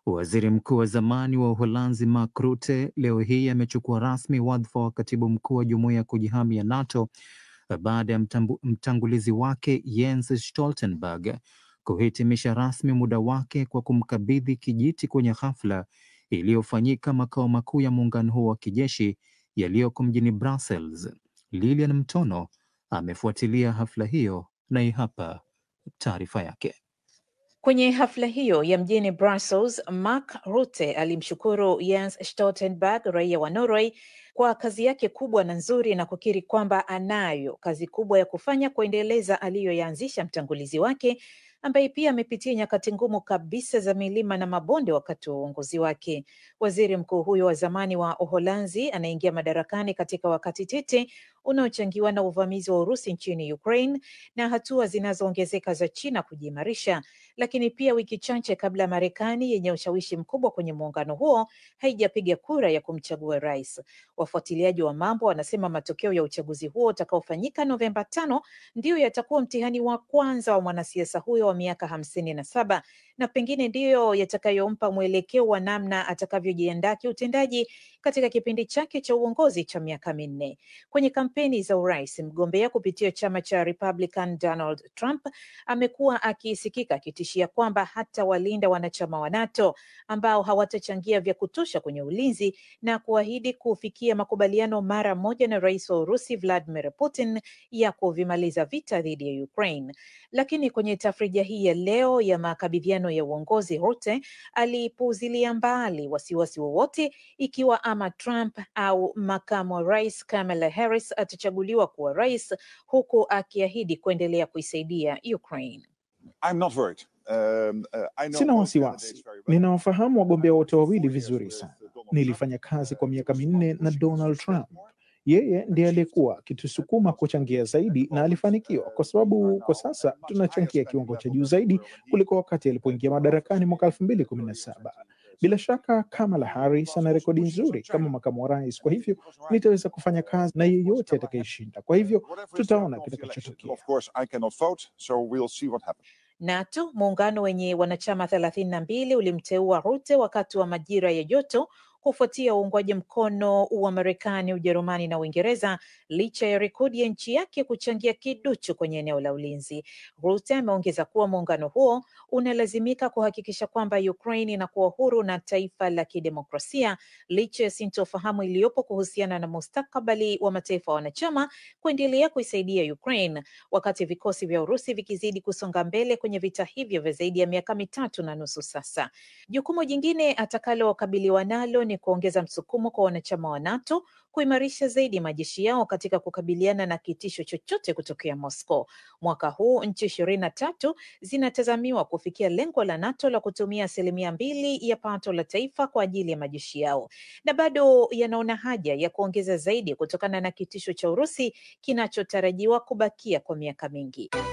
Waziri mkuu wa zamani wa Uholanzi Mark Rutte leo hii amechukua rasmi wadhifa wa katibu mkuu wa jumuiya ya kujihami ya NATO baada ya mtangulizi wake Jens Stoltenberg kuhitimisha rasmi muda wake kwa kumkabidhi kijiti kwenye hafla iliyofanyika makao makuu ya muungano huo wa kijeshi yaliyoko mjini Brussels. Lilian Mtono amefuatilia hafla hiyo na hii hapa taarifa yake. Kwenye hafla hiyo ya mjini Brussels, Mark Rutte alimshukuru Jens Stoltenberg, raia wa Norway, kwa kazi yake kubwa na nzuri na kukiri kwamba anayo kazi kubwa ya kufanya kuendeleza aliyoyaanzisha mtangulizi wake ambaye pia amepitia nyakati ngumu kabisa za milima na mabonde wakati wa uongozi wake. Waziri mkuu huyo wa zamani wa Uholanzi anaingia madarakani katika wakati tete unaochangiwa na uvamizi wa Urusi nchini Ukraine na hatua zinazoongezeka za China kujiimarisha, lakini pia wiki chache kabla ya Marekani yenye ushawishi mkubwa kwenye muungano huo haijapiga kura ya kumchagua rais. Wafuatiliaji wa mambo wanasema matokeo ya uchaguzi huo utakaofanyika Novemba tano ndiyo yatakuwa mtihani wa kwanza wa mwanasiasa huyo wa miaka hamsini na saba na pengine ndiyo yatakayompa mwelekeo wa namna atakavyojiandaa kiutendaji katika kipindi chake cha uongozi cha miaka minne. Kwenye kampeni za urais, mgombea kupitia chama cha Republican Donald Trump amekuwa akisikika akitishia kwamba hata walinda wanachama wa NATO ambao hawatachangia vya kutosha kwenye ulinzi na kuahidi kufikia makubaliano mara moja na rais wa Urusi Vladimir Putin ya kuvimaliza vita dhidi ya Ukraine. Lakini kwenye tafrija hii ya leo ya makabidhiano ya uongozi, Rutte alipuuzilia mbali wasiwasi wowote ikiwa ama Trump au makamu wa rais Kamala Harris atachaguliwa kuwa rais, huku akiahidi kuendelea kuisaidia Ukraine. I'm not worried. Um, uh, I know Sina both wasiwasi, candidates very well. ninawafahamu wagombea wote wawili vizuri sana. Nilifanya kazi kwa miaka minne na Donald Trump. Yeye ndiye aliyekuwa akitusukuma kuchangia zaidi na alifanikiwa, kwa sababu kwa sasa tunachangia kiwango cha juu zaidi kuliko wakati alipoingia madarakani mwaka elfu mbili kumi na saba. Bila shaka Kamala Harris ana rekodi nzuri kama makamu wa rais, kwa hivyo nitaweza kufanya kazi na yeyote atakayeshinda. Kwa hivyo Whatever is the tutaona outcome of the election. kitakachotokea. Of course, I cannot vote, so we'll see what happens. NATO, muungano wenye wanachama thelathini na mbili, ulimteua Rutte wakati wa majira ya joto kufuatia uungwaji mkono wa Marekani, Ujerumani na Uingereza licha ya rekodi ya nchi yake kuchangia kiduchu kwenye eneo la ulinzi. Rutte ameongeza kuwa muungano huo unalazimika kuhakikisha kwamba Ukraine inakuwa huru na taifa la kidemokrasia licha ya sintofahamu iliyopo kuhusiana na mustakabali wa mataifa wanachama kuendelea kuisaidia Ukraine wakati vikosi vya Urusi vikizidi kusonga mbele kwenye vita hivyo vya zaidi ya miaka mitatu na nusu sasa. Jukumu jingine atakalokabiliwa nalo ni kuongeza msukumo kwa wanachama wa NATO kuimarisha zaidi majeshi yao katika kukabiliana na kitisho chochote kutokea Moscow. Mwaka huu nchi ishirini na tatu zinatazamiwa kufikia lengo la NATO la kutumia asilimia mbili ya pato la taifa kwa ajili ya majeshi yao, na bado yanaona haja ya kuongeza zaidi kutokana na kitisho cha Urusi kinachotarajiwa kubakia kwa miaka mingi.